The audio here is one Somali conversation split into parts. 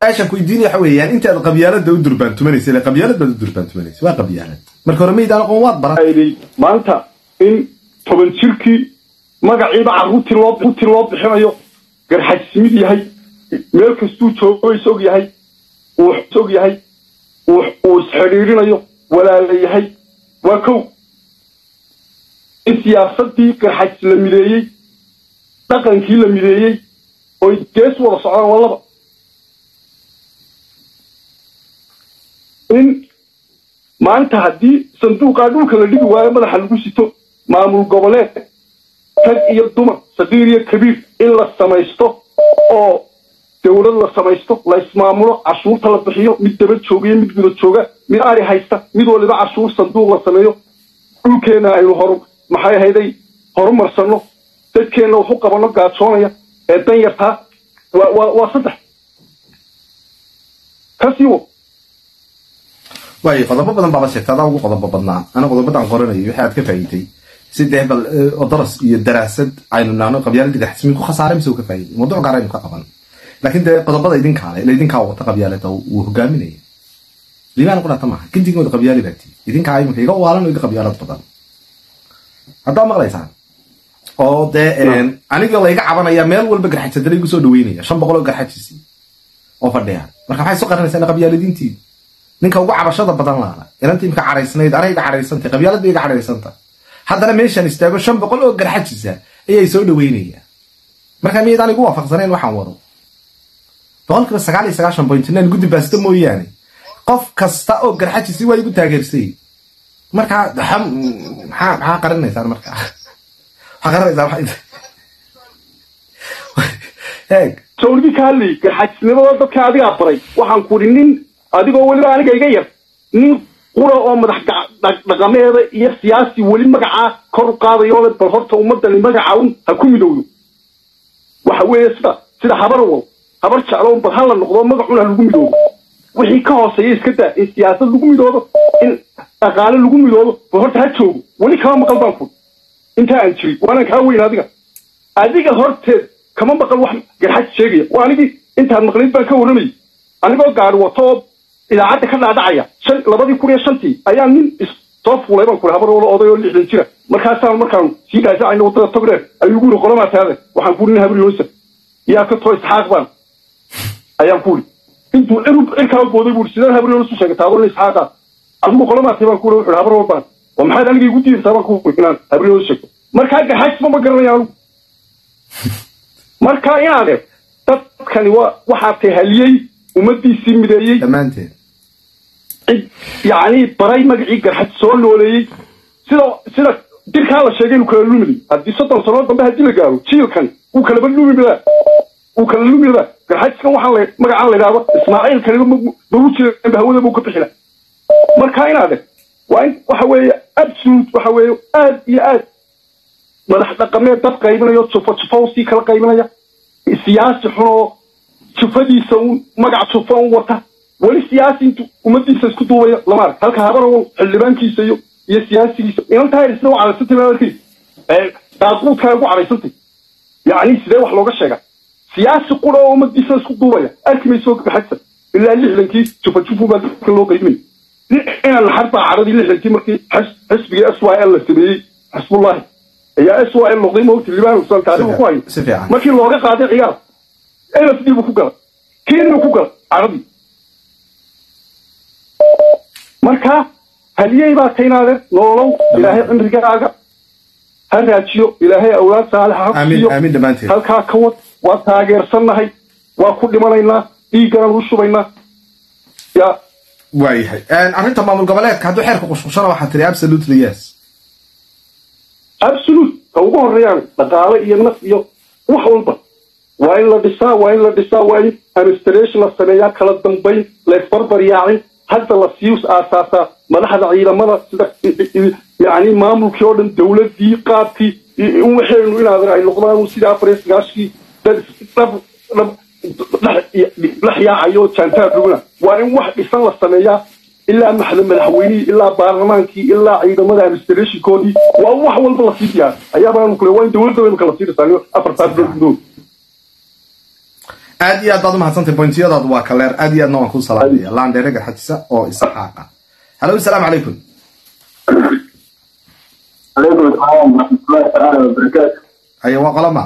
aashan ku weydiinaya waxa weeyaan intaad qabyaalada u durbaantumanaysa ile qabyaalad baad u durbaantumanaysa waa qabyaalad marka hore maydaan aqoon waad baran ayday maanta in toban jirkii magaciiba carruurtii loo ruutii loo bixinayo garxajsimid yahay meel kastuu joogo is og yahay uu is og yahay uu uu isxidhiirinayo walaala yahay waa kow in siyaasadii garxajs la mideeyey dhaqankii la mideeyey oy gees wada socdaan waa laba in maanta haddii sanduuqaa dhulka la dhigi waayo madaxa lagu sito maamul goboleed rag iyo dumar sagiir iyo kabiir in la samaysto oo dowlad la samaysto la ismaamulo cashuurta la bixiyo mid daba joogiyo mid guda jooga mid ari haysta mid waliba cashuur sanduuq la sameeyo dhulkeenna aynu horu maxay ahayday horumarsanno dadkeenna waxu qabanno gaajoonaya ee dan yartaa waa waa waa saddex kasii wo waayo qodobo badan baaba sheegta adaa ugu qodobo badnaa ana qodobadan qoranayo wixii aad ka faa'iiday si dee bal oo daras iyo daraasad aynu naano qabyaalada garxismin ku khasaaray mise uu ka faa'iiday mawduuc gaar aynu ka qaban laakiin dee qodobada idinkaa le ila idinkaa wata qabyaalada uu hogaaminaya liibaan qudhata maaha kintigooda qabyaali baa tii idinkaa iminka iga waalan oo iga qabyaalad badan haddaa maqlaysaan oo dee aniga layga cabanaya meel walba garxajsadala igu soo dhaweynaya shan boqol oo garxajisi oo fadhiya marka maxay soo qaranaysaa ina qabyaaladiintii ninka ugu cabashada badan laala inanta imka caraysnayd anay iga caraysantay qabyaalada iga caraysanta haddana meeshaan istaago shan boqol oo garxajisa ayay soo dhaweynayaan marka miyaydaan igu waafaqsanayn waxaan wado boqolkiiba sagaal iyo sagaashan point nine guddi baasta mooyaane qof kasta oo garxajisi waa igu taageersay marka maxaa maxaa qarinaysaan marka waxaa qarinaysaan eeg sawirkii ka hadlayay garxajisnimada dadka adigaa baray waxaan ku idhi nin adigoo weliba aniga iga yar nin qura oo madax dhaqameeda iyo siyaasi weli magacaa kor u qaadayo le bal horta ummadani magaca un ha ku midowdo waxa weeye sida sida habar wal habar jeclo bal ha la noqdo magacun ha lagu midoobo wixii ka hooseeya iska daa in siyaasad lagu midoobo in dhaqaale lagu midoobo bal horta ha joogo weli kama maqal baan ku intaa aan jirin waanaan kaa weyn adiga adiga horteed kama maqal wax garxaj sheegaya waa anigii intaad maqlid baan ka warramayay anigoo gaari wato oo idaacadda ka dhaadhacaya shan labadii kun iyo shantii ayaa nin soo fuulay baan kuri habar walo oday oo lixdan jira markaasaan markaan sii dhaasacayna waddada togdheer ayuu gu yiri qolamaa taade waxaan ku nin habar yoosa yaa ka too isxaaq baan ayaan ku iri intuu cirub cirkaa booday buu sidaan habar yoosu sheegay taado nin isxaaqa adigu qolamaa tahay baan ku iri wuxuu habar wal baan oo maxaad aniga igu diidaysaa baan ku iri inaan habar yoosu sheegto markaa gaxajma ma garanaya anigu markaa inaade dadkani waa waxaa tahaliyey ummadiisii mideeyey dhammaanteed cid yacni baray magacii garxaj soo nooleeyey sida sida jirkaa la sheegay inuu kala lumiday haddii soddon sano dambe haddii la gaaro jiilkan wuu kalaba lumidaa wuu kala lumidaa garxajkan waxaa la magacaan la idhaahdo ismaaciil kaniba magu jiranba hawada buu ka bixila marka inaade waa in waxa weeye absolute waxa weeye aad iyo aad madax dhaqameed dad qaybinayo jufo jufo usii kala qaybinaya siyaasi xun oo jufadiisa un magac jufo un wata weli siyaasi intu ummadiisa isku duubaya lama arag halka habarow xildhibaankiisa iyo iyo siyaasigiisa inantaa isna u caraysantay baa arkay daaquudkaa ugu caraysantay yacni sidee wax looga sheega siyaasi qura oo ummadiisa isku duubaya arki mayso gaxajsa ilaa lixdankii jufa jufu baa dadka loo qaybinay inaan naxar baa caradii lixdankii markii xisbigii s y l la sameeyey xisbullahi ayaa s y l noqday mawti libaan usan taariikhu ku hayo si fiican markii looga qaaday ciyaar lsd buu ku galay kenya ku galay caradii marka haliyey baa taynaade nololow ilaahay cimrigaaga ha raajiyo ilaahay awlaad saalixa ha aamin siiyo aamin dhammaanteed halkaa ka wad waa taageersannahay waa ku dhimanaynaa dhiigganaan u shubaynaa ya waayahay arrinta maamul goboleedka hadduu xeerka qushqushana waxaa tiri absolutely yes absolute ka ugu horeeyaan dhaqaale iyo naf iyo wax walba waa in la dhisaa waa in la dhisaa waa in administration la sameeyaa kala dambayn la isbarbaryaacin hadda la sii aasaasaa madaxda ciidamada sida yani maamulkii oo dhan dowladii qaabkii in waxaynu inaad ay noqdaan sida afar iyo sagaashkii dad dhab dhab dhex yaacayo jaantaar dhugna waa in wax dhisan la sameeyaa ilaa maxda madaxweynihii ilaa baarlamaankii ilaa ciidamada administrationkoodii waa wax walba lasii diyaar ayaabaan kule waa in dowladda imika lasii dhisaa afartaas bilood gudood aad iyo aad baad umahadsantay bointiyadaadu waa kaleer aad iyo aadna waan kuu salaamaya laandheere garxajisa oo isxaaqa halo asalaamu calaykum عليكم السلام ورحمة الله تعالى وبركاته. haye waa qolama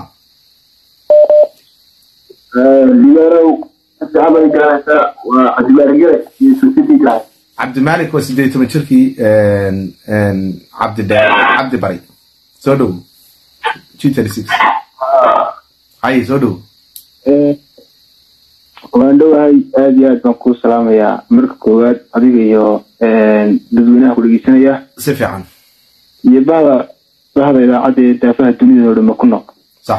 ليرو الصحابة جالسة وعجبار جالس يسوسيتي جالس. cabdimaalik waa sideed iyo toban jirkii cabdi cabdi bari soo dhow g thirty six haye soo dhow waan dhowahay aad iyo aad baan kuu salaamayaa marka koowaad adiga iyo dadweynaha ku dhegeysanaya si fiican iyo bahda bahda idaacadda ee daafaha dunida oo dhan ku noq sax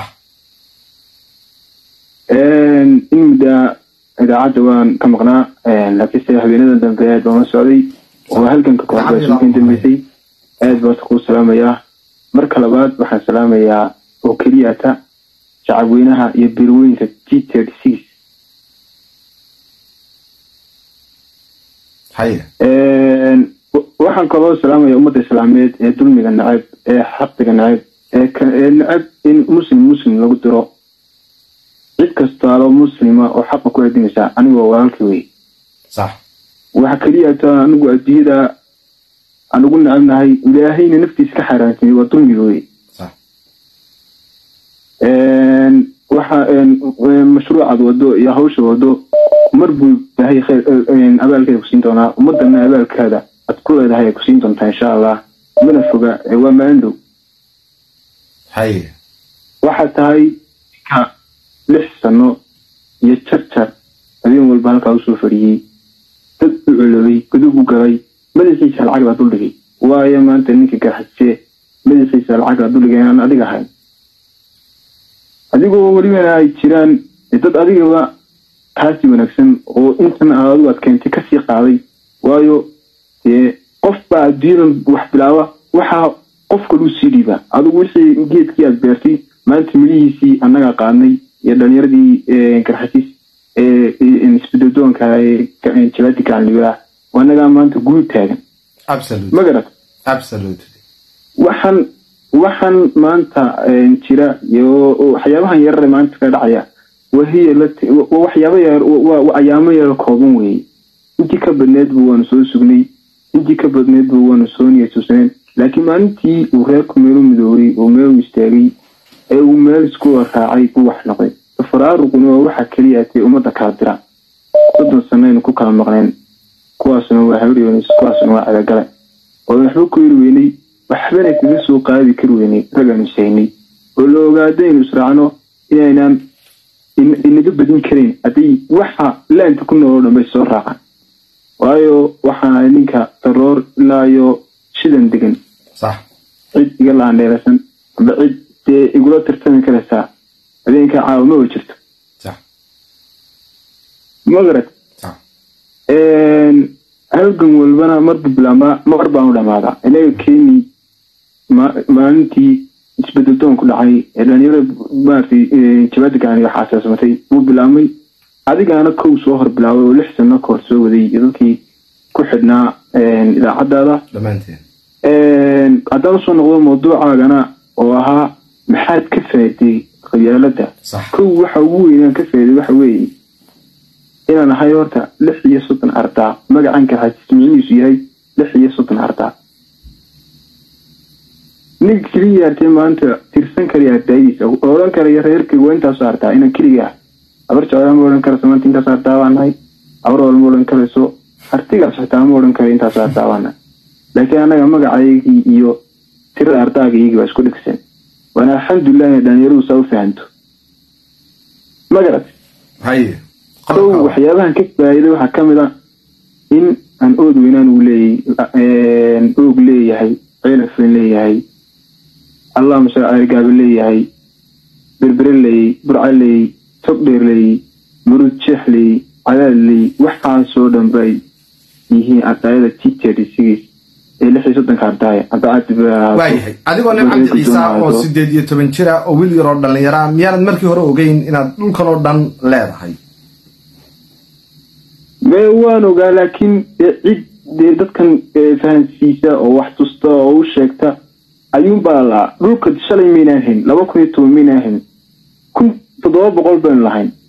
in muddaa idaacadda waan ka maqnaa laakiinse habeenada dambe aad baan la socday oo halganka kooxdaasuukan dambeysay aad baan kuu salaamayaa marka labaad waxaan salaamayaa oo keliyata shacabweynaha iyo beerweynka g thirty six haye waxaan kaloo salaamaya ummadda islaameed ee dulmiga nacab ee xaqiga nacab ee ka- ee nacab in muslim muslim lagu diro cid kastaalo muslima oo xaqa ku adinaysa anigoo walaalkii wey sax waxa keliya taa anigu adduunyada aan ugu nacabnahay ilaahayna naftiisa ka xaaraantimay waa dulmiga wey sax waxa mashruucaad wado iyo hawsha wado mar buu ilaahay khayr abaalkeeda kusiin doonaa ummadana abaalkaada aad ku leedahay ay kusiin doontaa insha allah mana foga ee waa maalin dhow haye waxaa tahay ka lix sano iyo jarjar habeen walba halkaa usoo fadhiyey dad u culobay gudub u galay madaxiisa lacag baa duldhigay waayo maanta ninka garxajee madaxiisa lacag baa duldhigay aan adiga ahayn adigoo welibana ay jiraan dad adigaba kaasi wanaagsan oo intan aad adigu aad keentay kasii qaaday waayo dee qof baa adduunyadan wax bilaaba waxaa qof kaluu sii dhiibaa adigu wixii geedkii aad beertay maanta milihiisii annagaa qaadnay iyo dhalinyaradii garxasiis isbedeldoonka jabaadi gacalnibaa annagaa maanta guud taagan absolute ma garat absolutely waxaan waxaan maanta jira iyo waxyaabahan yarare maanta ka dhacaya wahiya waa waxyaaba yar waa ayaamo yar kooban weeye intii ka badneed bu waanu soo sugnay intii ka badneed bu waanu soo niyatusaneen laakiin maalintii uu reerku meelu midoobay oo meelu istaagay ee uu meel isku raacay buu wax noqday faraaruquna waa waxa keliya atee ummadda kala dira soddon sanaynu ku kala maqneen kuwaasuna waa habaryonis kuwaasuna waa cadagale oo waxba ku yiri weynay waxbana kaga soo qaadi kari weynay ragaanu isaynay oo la ogaadaynu israacno inaynaan inaga badin karayn hadday waxa laanta ku nool oo dhan bay soo raacaan waayo waxaana ninka daroor ilaa iyo shidan degan sax cid iga laandheerasan amba cid dee igula tartami karaysaa habeenka caawa ma wa jirto sax magarad sax halgan walbana marbu bilaabaa mar baanu dhamaadaa inaga keeni maalintii isbedeldoon ku dhacay ee dhalinyarada maaragtay jabaada gaaniga xaasaasmatay wuu bilaabmay adigaana kow soo hor bilaabay oo lix sano kahor soo waday iyo dadkii ku xidhnaa idaacadaada dhammaanteen haddaan usoo noqdo mawduucaagana oo ahaa maxaad ka faa'iday qabyaalada sax kow waxa ugu weynaan ka faa'iday waxa weeye inaan ahay horta lix iyo soddon ardaa magacan garxajis micnihiisu yahay lix iyo soddon ardaa ninka keliya artee maanta tirsan karaya ardaaydiisa oo odhan karaya reerkayga waa intaasoo ardaa inaan keliga ah abar jeclaa ma odhan karayso maanta intaas ardaa baan nahay abar wal ma odhan karayso artigaas xitaa ma odhan karayo intaasoo ardaa baan nahay laakiin annaga magacaygii iyo tirada ardaaga iyagii baa isku dhigsan waana alxamdulilah inay dhalinyaradu saa u fahanto magarat haye kow waxyaabahan ka faa'iiday waxaa ka mid a in aan ood weynaan uu leeyay oog leeyahay ceelafin leeyahay allah masha ceergaabe leeyahay berbere leeyay burca leeyay togdheer leeyay murud jeex leeyay cadaad leeyay waxaasoo dhan bay yihiin ardaayada t thirty six ee lix iyo soddonka ardaaya waayahay adigoo nin cabdi ciisa oo sideed iyo toban jira oo wiil yaroo dhallinyara miyaanad markii hore ogeyn inaad dhulkan oo dhan leedahay me waan ogaa laakiin dee cid dee dadkan fahansiisa oo wax tusta oo u sheegta ayuunbaa laa dhulka shalay maynaan hayn laba kun iyo toban maynaan hayn kun toddoba boqol baynu lahayn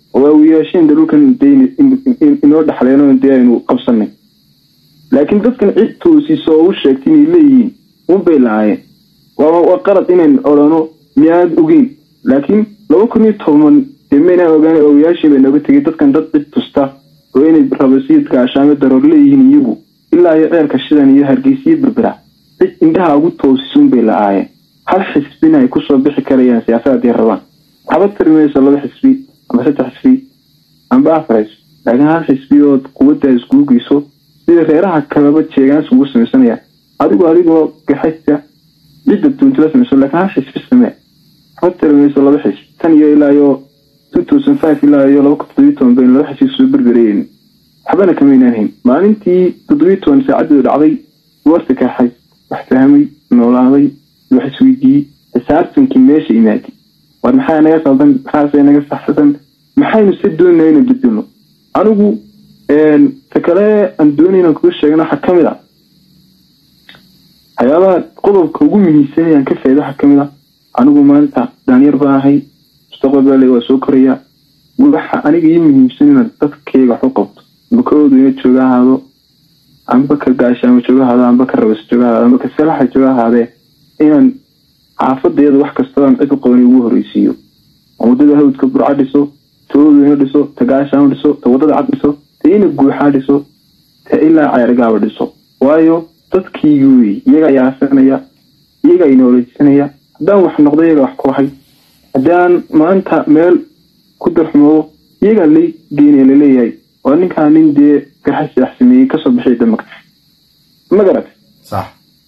oo waawiyaasheen de dhulkan dee inoo dhexleenoo dee aynu qabsanay laakiin dadkan cid toosiso oo u sheegtay inay leeyihiin unbay lahaayeen waa qalad inayn odhano miyaanad ogeyn laakiin laba kun iyo toban dee maynaan ogaana ogayaashii bay nooga tegay dadkan dad cid tusta oo inay rabasiid gaashaame daroor leeyihiin iyagu ilaa iyo ceelka shidan iyo hargeysiyo berbera cid indhaha ugu toosisun bay la-aayeen hal xisbina ay kusoo bixi karayaan siyaasad haddii rabaan waxba tiri mayso laba xisbi amba saddex xisbi amba afar xisbi laakiin hal xisbi ood quwaddaa iskugu geyso sida reeraha kaleba jeegaan isugu samaysanayaan adigu adigoo gaxaysa cidda duuntila samayso laakiin hal xisbi samee waxba tiri mayso laba xisbi tan iyo ilaa iyo two thousand five ilaa iyo laba kun toddobiyi toban bayn laba xisbi soo berberayeen waxbana kamaynaan hayn maalintii toddobiyi toban saacadeedu dhacday warta kaxay wax fahmay noolaaday wax isweydiiyey xisaabtankii meesha imaaday war maxaa naga saldan maxaase naga saxsan maxaynu se doonaa inaan bedelno anigu ta kale aan doonay inaan kuga sheegana waxaa kamid a waxyaabaha qodobka ugu muhiimsanay aan ka faaida waxaa kamid a anigu maanta daanyar baan ahay mustaqbal baa le waa soo koraya waxa aniga ii muhiimsan inaad dadkayga wax u qabto amba ka odweyne jooga ahaado amba ka gaashaamo jooga ahaado amba ka rabas jooga ahaado amba ka salaxa jooga ahaadee inaan xaafadeeda wax kastabaan cid u qaban ugu horeysiiyo oo wadada hawdka burca dhiso ta odweyne dhiso ta gaashaamo dhiso ta wadada cad dhiso ta ina guuxaa dhiso ta ilaa ceergaaba dhiso waayo dadkiigi wey iyaga yaasanaya iyaga inooleysanaya haddaan wax noqdo iyaga wax ku ahay haddaan maanta meel ku darxumoodo iyagaa la geenaya laleeyahay waa ninkaa nin dee garxa sidax sameeyey kasoo bixiya damaka ma garat sax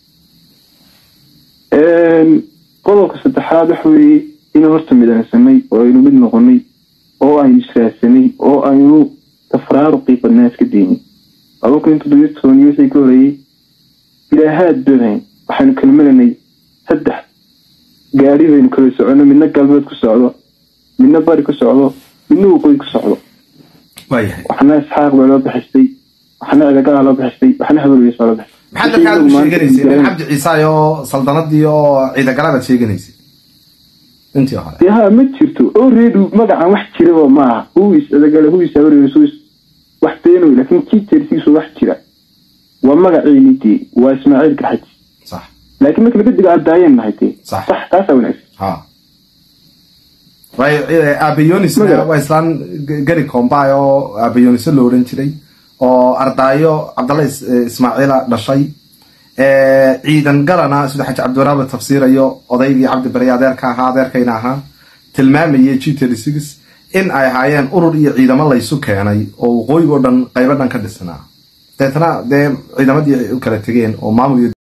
qodobka saddexaad waxa weeye inuu horta midansanay oo aynu mid noqonay oo aynu israadsanay oo aynu tafraaruqii badnaa iska daynay laba kun toddobiyo toban wixii ka horeeyey ilaahaad doonayn waxaynu kala malanay saddex gaari baynu kala socono midna galbeed ku socdo midna bari ku socdo midna waqooyi ku socdo waayahay waxna isxaaq baa loo bixistay waxna cidagalaa loo bixistay waxna habarweys baa loo bixistay maxaad markaa aad u sheeganaysay nin cabdi ciise oo saldanadii oo ciidagalabaad sheeganaysay intii hore dee ha ma jirto oo reedu magacan wax jiraba maaha huwis cidagale huwis habarweys huwis wax beenoy laakiin kii jeersiisu wax jira waa magaciini dee waa ismaaciil garxaji sax laakiin marka laga digo aadaayeen nahay dee Sax. sax taasaa wanaagsan ha aabayonis Magaca. waa islaan gari koombaay oo aabayoniso lo odhan jiray oo ardaayo cabdalla is- ismaaciila dhashay ciidan galana sida xaji cabdiwaraaba tafsiirayo odaygii cabdi bari adeerka ahaa adeerkayna ahaa tilmaamayay g in ay ahaayeen urur iyo ciidamo laysu keenay oo waqooyigo dhan qaybo dhan ka dhisnaa deetna dee ciidamadii ay u kala tegeen oo maamul iyo